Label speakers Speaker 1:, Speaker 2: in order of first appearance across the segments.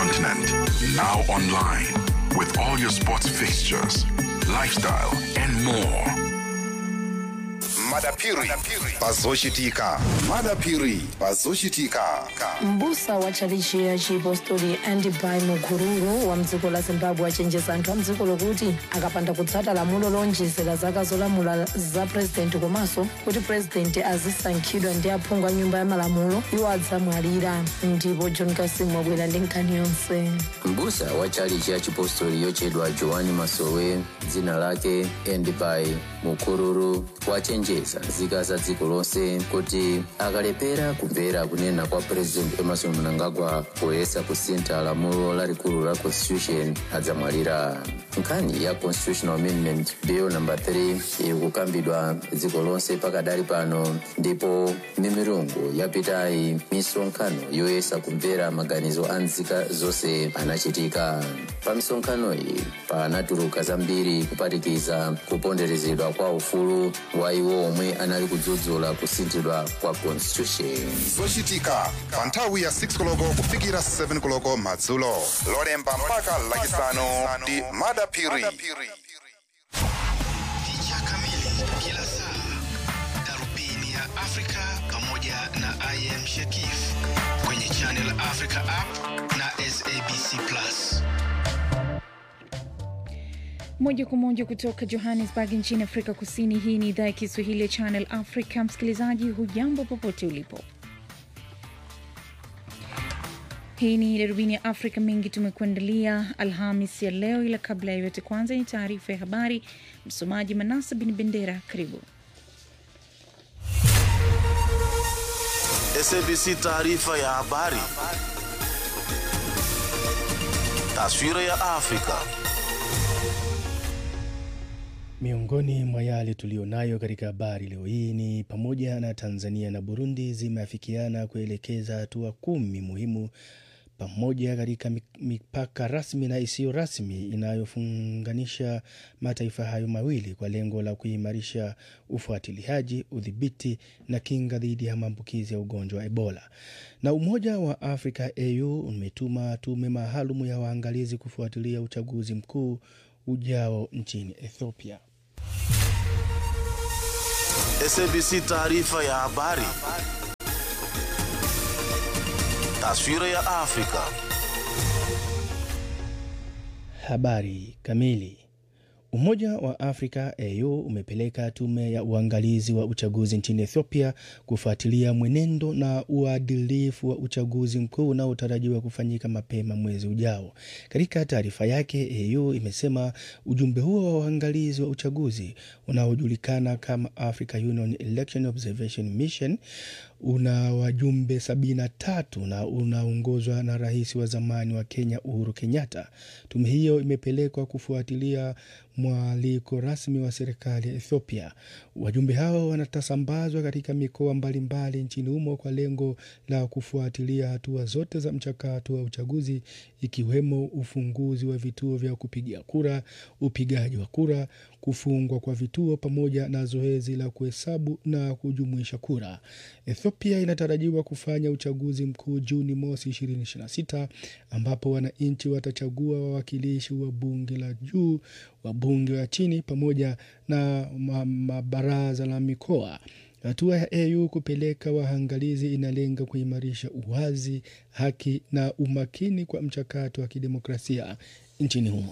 Speaker 1: continent. Now online with all your sports fixtures, lifestyle, and more.
Speaker 2: madapiri pazoshitika madapiri pazoshitika
Speaker 3: mbusa wa tchalichi ya chipostori andibai mukururu wa mdziko la zimbabwe achenjeza anthu a mdziko lokuti akapanda kutsata lamulo lonjezera zaka zolamula za purezidenti komanso kuti purezidenti azisankhidwa ndi aphungu a nyumba ya malamulo iwo adzamwalira ndipo john kasimu wabwera ndi nkhani yonse
Speaker 4: mbusa wa chalichi ya chipostori yochedwa joani masowe dzina lake endibai mukururu wachenjeza nzika za dziko lonse kuti akalepera kumvera kunena kwa president emerson mnangagwa poyesa kusintha lamulo lalikulu la constitution adzamwalira nkhani ya constitutional amendment bill number 3 ikukambidwa dziko lonse pakadali pano ndipo mimirungu yapitayi misonkhano yoyesa kumvera maganizo a nzika zonse anachitika pa misonkhano iyi panatuluka zambiri kuphatikiza kuponderezedwa kwa ufulu wa iwo omwe anali kudzudzula kusinthidwa kwa constitution
Speaker 2: zochitika pa nthawi ya 6 koloko kufikira 7 koloko madzulo lolemba mpaka lachisanu ndi madapiri
Speaker 5: Picha kamili kila saa, darubini ya Afrika pamoja na IM Shakif kwenye Channel Africa app na SABC Plus.
Speaker 6: Moja kwa moja kutoka Johannesburg nchini Afrika Kusini. Hii ni idhaa ya Kiswahili ya Channel Africa. Msikilizaji, hujambo popote ulipo. Hii ni darubini ya Afrika. Mengi tumekuandalia Alhamis ya leo, ila kabla ya yote, kwanza ni taarifa ya habari. Msomaji Manasa Bin Bendera, karibu.
Speaker 7: SABC taarifa ya habari. Taswira ya Afrika.
Speaker 8: Miongoni mwa yale tuliyonayo katika habari leo hii ni pamoja na Tanzania na Burundi zimeafikiana kuelekeza hatua kumi muhimu pamoja katika mipaka rasmi na isiyo rasmi inayofunganisha mataifa hayo mawili kwa lengo la kuimarisha ufuatiliaji, udhibiti na kinga dhidi ya maambukizi ya ugonjwa wa Ebola. Na Umoja wa Afrika AU umetuma tume maalum ya waangalizi kufuatilia uchaguzi mkuu ujao nchini Ethiopia.
Speaker 7: SABC taarifa ya habari. Taswira ya Afrika.
Speaker 8: Habari kamili. Umoja wa Afrika AU umepeleka tume ya uangalizi wa uchaguzi nchini Ethiopia kufuatilia mwenendo na uadilifu wa uchaguzi mkuu unaotarajiwa kufanyika mapema mwezi ujao. Katika taarifa yake, AU imesema ujumbe huo wa uangalizi wa uchaguzi unaojulikana kama Africa Union Election Observation Mission una wajumbe 73 na unaongozwa na rais wa zamani wa Kenya Uhuru Kenyatta. Tume hiyo imepelekwa kufuatilia mwaliko rasmi wa serikali ya Ethiopia. Wajumbe hao wanatasambazwa katika mikoa mbalimbali nchini humo kwa lengo la kufuatilia hatua zote za mchakato wa uchaguzi ikiwemo ufunguzi wa vituo vya kupigia kura, upigaji wa kura, kufungwa kwa vituo pamoja na zoezi la kuhesabu na kujumuisha kura. Ethiopia inatarajiwa kufanya uchaguzi mkuu Juni mosi 2026 ambapo wananchi watachagua wawakilishi wa bunge la juu, wabunge wa chini pamoja na mabaraza la mikoa. Hatua ya AU kupeleka waangalizi inalenga kuimarisha uwazi, haki na umakini kwa mchakato wa kidemokrasia nchini humo.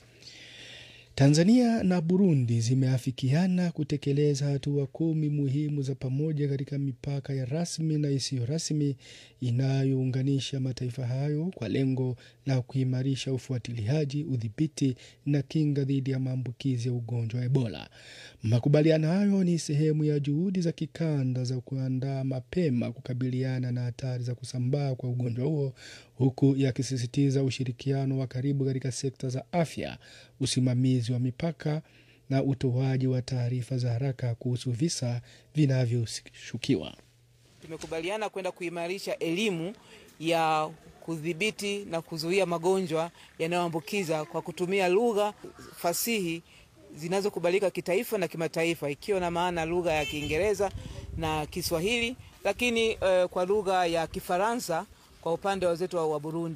Speaker 8: Tanzania na Burundi zimeafikiana kutekeleza hatua kumi muhimu za pamoja katika mipaka ya rasmi na isiyo rasmi inayounganisha mataifa hayo kwa lengo la kuimarisha ufuatiliaji, udhibiti na kinga dhidi ya maambukizi ya ugonjwa wa Ebola. Makubaliano hayo ni sehemu ya juhudi za kikanda za kuandaa mapema kukabiliana na hatari za kusambaa kwa ugonjwa huo huku yakisisitiza ushirikiano wa karibu katika sekta za afya, usimamizi wa mipaka na utoaji wa taarifa za haraka kuhusu visa vinavyoshukiwa.
Speaker 9: Tumekubaliana kwenda kuimarisha elimu ya kudhibiti na kuzuia magonjwa yanayoambukiza kwa kutumia lugha fasihi zinazokubalika kitaifa na kimataifa, ikiwa na maana lugha ya Kiingereza na Kiswahili, lakini uh, kwa lugha ya Kifaransa kwa upande wa wenzetu wa Burundi.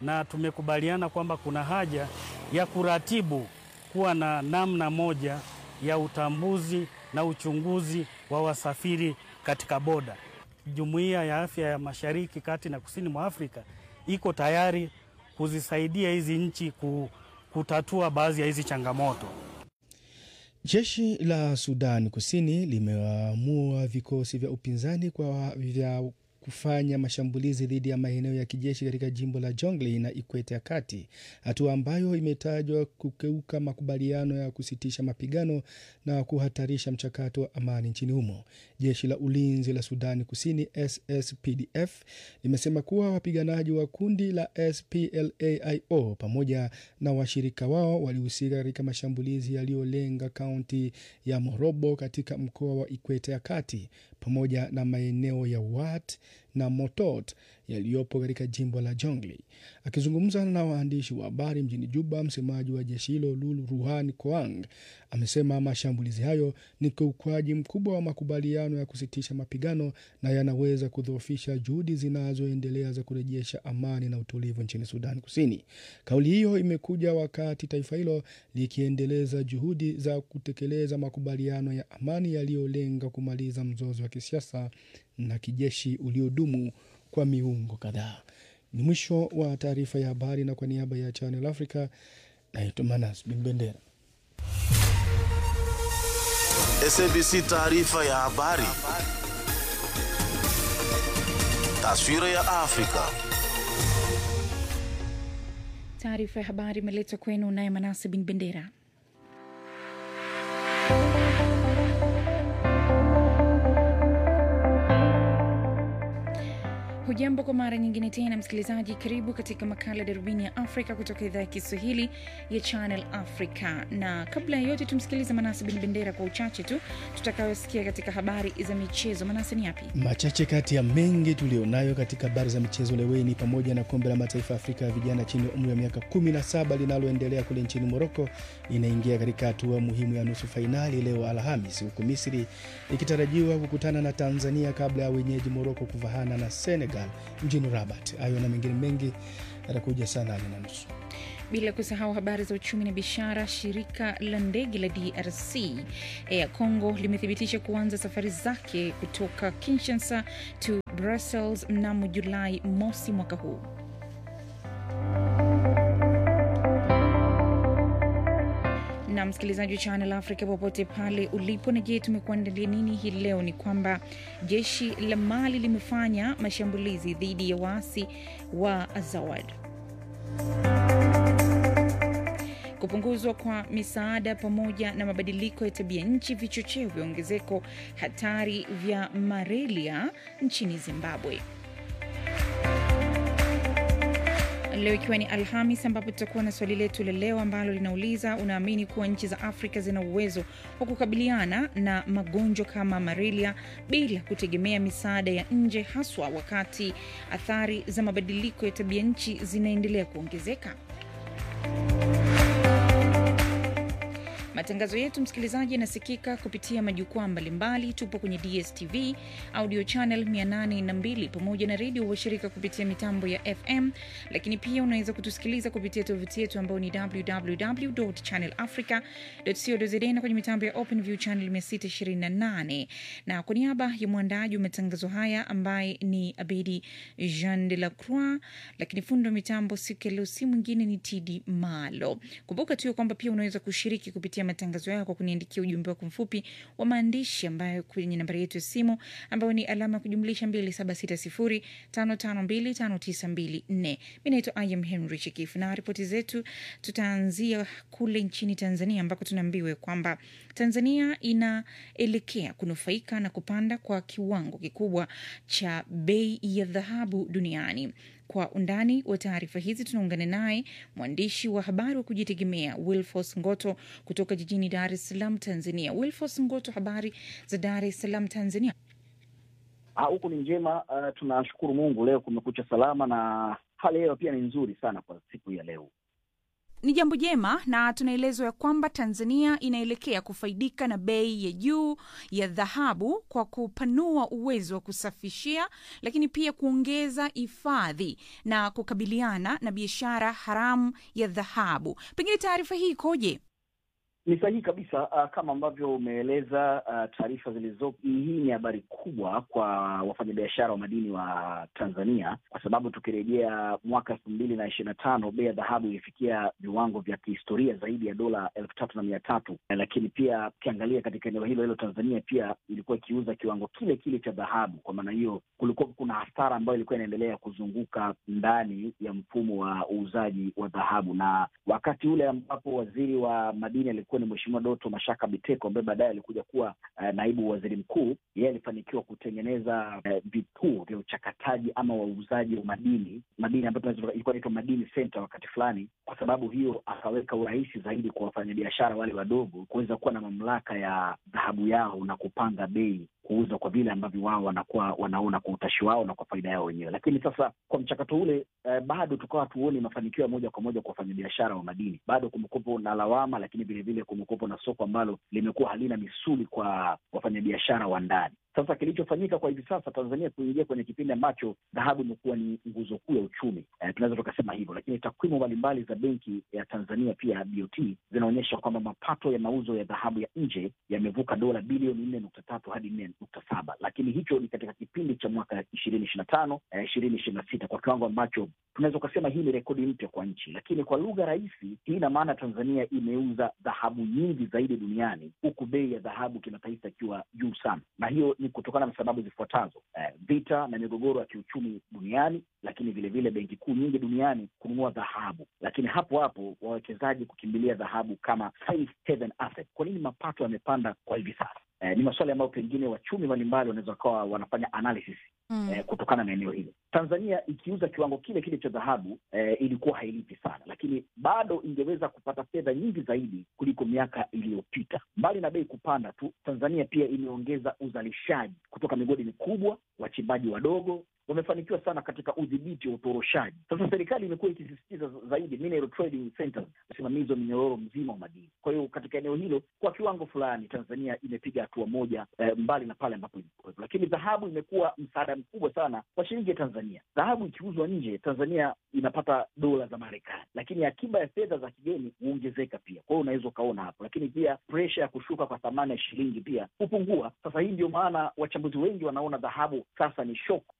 Speaker 10: na tumekubaliana kwamba kuna haja ya kuratibu kuwa na namna moja ya utambuzi na uchunguzi wa wasafiri katika boda. Jumuiya ya Afya ya Mashariki, Kati na Kusini mwa Afrika iko tayari kuzisaidia hizi nchi kutatua baadhi ya hizi changamoto.
Speaker 8: Jeshi la Sudan Kusini limeamua vikosi vya upinzani kwa vya kufanya mashambulizi dhidi ya maeneo ya kijeshi katika jimbo la Jonglei na Ikweta ya Kati, hatua ambayo imetajwa kukeuka makubaliano ya kusitisha mapigano na kuhatarisha mchakato wa amani nchini humo. Jeshi la ulinzi la Sudani Kusini SSPDF limesema kuwa wapiganaji wa kundi la SPLAIO pamoja na washirika wao walihusika katika mashambulizi yaliyolenga kaunti ya Morobo katika mkoa wa Ikweta ya Kati pamoja na maeneo ya Wat na Motot yaliyopo katika jimbo la Jonglei. Akizungumza na waandishi wa habari mjini Juba, msemaji wa jeshi hilo Lulu Ruhan Koang amesema mashambulizi hayo ni kiukwaji mkubwa wa makubaliano ya kusitisha mapigano na yanaweza kudhoofisha juhudi zinazoendelea za kurejesha amani na utulivu nchini Sudan Kusini. Kauli hiyo imekuja wakati taifa hilo likiendeleza juhudi za kutekeleza makubaliano ya amani yaliyolenga kumaliza mzozo wa kisiasa na kijeshi uliodumu kwa miungo kadhaa. Ni mwisho wa taarifa ya habari, na kwa niaba ya Channel Africa naitwa Manas Bin Bendera.
Speaker 7: SABC taarifa ya habari. Taswira ya Afrika.
Speaker 6: Taarifa ya habari imeletwa kwenu naye Manase Bin Bendera. Hujambo kwa mara nyingine tena msikilizaji, karibu katika makala darubini ya Afrika kutoka idhaa ya Kiswahili ya Channel Africa. Na kabla ya yote, tumsikilize Manase Bin Bendera kwa uchache tu tutakayosikia katika habari za michezo. Manase, ni yapi
Speaker 8: Machache kati ya mengi tulionayo katika habari za michezo leo hii ni pamoja na kombe la mataifa ya Afrika ya vijana chini ya umri wa miaka 17 linaloendelea kule nchini Moroko inaingia katika hatua muhimu ya nusu fainali leo Alhamis, huku Misri ikitarajiwa kukutana na Tanzania kabla ya wenyeji Moroko kuvahana na Senegal mjini Rabat. Hayo na mengine mengi yatakuja saa nane na nusu.
Speaker 6: bila kusahau habari za uchumi na biashara. Shirika la ndege la DRC Air Congo limethibitisha kuanza safari zake kutoka Kinshasa to Brussels mnamo Julai mosi mwaka huu. na msikilizaji wa Channel Africa popote pale ulipo, na je, tumekuandalia nini hii leo? Ni kwamba jeshi la Mali limefanya mashambulizi dhidi ya waasi wa Azawad. Kupunguzwa kwa misaada pamoja na mabadiliko ya tabia nchi vichocheo vya ongezeko hatari vya malaria nchini Zimbabwe. Leo ikiwa ni Alhamis, ambapo tutakuwa na swali letu la leo ambalo linauliza unaamini kuwa nchi za Afrika zina uwezo wa kukabiliana na magonjwa kama malaria bila kutegemea misaada ya nje, haswa wakati athari za mabadiliko ya tabia nchi zinaendelea kuongezeka? Matangazo yetu msikilizaji, yanasikika kupitia majukwaa mbalimbali. Tupo kwenye DSTV audio channel 802 pamoja na redio washirika kupitia mitambo ya FM, lakini pia unaweza kutusikiliza kupitia tovuti yetu ambayo ni www.channelafrica.co.za na kwenye mitambo ya OpenView channel 628. Na kwa niaba ya mwandaji wa matangazo haya ambaye ni Abedi Jean de la Croix, lakini fundi wa mitambo siku ya leo si mwingine ni TD Malo. Kumbuka tu kwamba pia unaweza kushiriki kupitia matangazo yao kwa kuniandikia ujumbe wako mfupi wa maandishi ambayo kwenye nambari yetu ya simu ambayo ni alama ya kujumlisha 276055259254. Mi naitwa Im Henry Chikifu na ripoti zetu tutaanzia kule nchini Tanzania ambako tunaambiwa kwamba Tanzania inaelekea kunufaika na kupanda kwa kiwango kikubwa cha bei ya dhahabu duniani. Kwa undani wa taarifa hizi tunaungana naye mwandishi wa habari wa kujitegemea Wilfos Ngoto kutoka jijini Dar es Salaam, Tanzania. Wilfos Ngoto, habari za Dar es Salaam, Tanzania?
Speaker 11: Huku ni njema. Uh, tunashukuru Mungu, leo kumekucha salama na hali hewa pia ni nzuri sana kwa siku ya leo.
Speaker 6: ni jambo jema na tunaelezwa ya kwamba Tanzania inaelekea kufaidika na bei ya juu ya dhahabu kwa kupanua uwezo wa kusafishia, lakini pia kuongeza hifadhi na kukabiliana na biashara haramu ya dhahabu. Pengine taarifa hii ikoje?
Speaker 11: Ni sahihi kabisa. Uh, kama ambavyo umeeleza uh, taarifa zilizopo, hii ni habari kubwa kwa wafanyabiashara wa madini wa Tanzania, kwa sababu tukirejea mwaka elfu mbili na ishirini na tano bei ya dhahabu ilifikia viwango vya kihistoria zaidi ya dola elfu tatu na mia tatu lakini pia ukiangalia katika eneo hilo hilo Tanzania pia ilikuwa ikiuza kiwango kile kile cha dhahabu. Kwa maana hiyo, kulikuwa kuna hasara ambayo ilikuwa inaendelea kuzunguka ndani ya mfumo wa uuzaji wa dhahabu, na wakati ule ambapo waziri wa madini alikuwa ni Mheshimiwa Doto Mashaka Biteko ambaye baadaye alikuja kuwa uh, naibu waziri mkuu. Yeye alifanikiwa kutengeneza uh, vituo vya uchakataji ama wauzaji wa madini madini ambayo ilikuwa inaitwa Madini Center wakati fulani. Kwa sababu hiyo, akaweka urahisi zaidi kwa wafanyabiashara wale wadogo kuweza kuwa na mamlaka ya dhahabu yao na kupanga bei kuuza kwa vile ambavyo wao wanakuwa wanaona kwa utashi wao na kwa faida yao wenyewe. Lakini sasa kwa mchakato ule eh, bado tukawa tuoni mafanikio ya moja kwa moja kwa wafanyabiashara wa madini. Bado kumekuwepo na lawama, lakini vilevile kumekuwepo na soko ambalo limekuwa halina misuli kwa wafanyabiashara wa ndani. Sasa kilichofanyika kwa hivi sasa, Tanzania kuingia kwenye kipindi ambacho dhahabu imekuwa ni nguzo kuu ya uchumi eh, tunaweza tukasema hivyo, lakini takwimu mbalimbali za benki ya Tanzania pia BOT zinaonyesha kwamba mapato ya mauzo ya dhahabu ya nje yamevuka dola bilioni nne nukta tatu hadi nne nukta saba lakini hicho ni katika kipindi cha mwaka ishirini ishiri na tano ishirini ishiri na sita kwa kiwango ambacho tunaweza ukasema hii ni rekodi mpya kwa nchi. Lakini kwa lugha rahisi, hii ina maana Tanzania imeuza dhahabu nyingi zaidi duniani, huku bei ya dhahabu kimataifa ikiwa juu sana, na hiyo ni kutokana na sababu zifuatazo: eh, vita na migogoro ya kiuchumi duniani, lakini vilevile benki kuu nyingi duniani kununua dhahabu, lakini hapo hapo wawekezaji kukimbilia dhahabu kama safe haven asset. Kwa nini mapato yamepanda kwa hivi sasa? Eh, ni maswali ambayo pengine wachumi mbalimbali wanaweza wakawa wanafanya analysis mm. eh, kutokana na eneo hilo. Tanzania ikiuza kiwango kile kile cha dhahabu eh, ilikuwa hailipi sana, lakini bado ingeweza kupata fedha nyingi zaidi kuliko miaka iliyopita. Mbali na bei kupanda tu, Tanzania pia imeongeza uzalishaji kutoka migodi mikubwa, wachimbaji wadogo wamefanikiwa sana katika udhibiti wa utoroshaji. Sasa serikali imekuwa ikisisitiza zaidi mineral trading centers, usimamizi wa minyororo mzima wa madini. Kwa hiyo katika eneo hilo, kwa kiwango fulani, Tanzania imepiga hatua moja eh, mbali na pale ambapo ilikuwepo, lakini dhahabu imekuwa msaada mkubwa sana kwa shilingi ya Tanzania. Dhahabu ikiuzwa nje, Tanzania inapata dola za Marekani, lakini akiba ya fedha za kigeni huongezeka pia. Kwa hiyo unaweza ukaona hapo, lakini pia presha ya kushuka kwa thamani ya shilingi pia hupungua. Sasa hii ndio maana wachambuzi wengi wanaona dhahabu sasa ni shock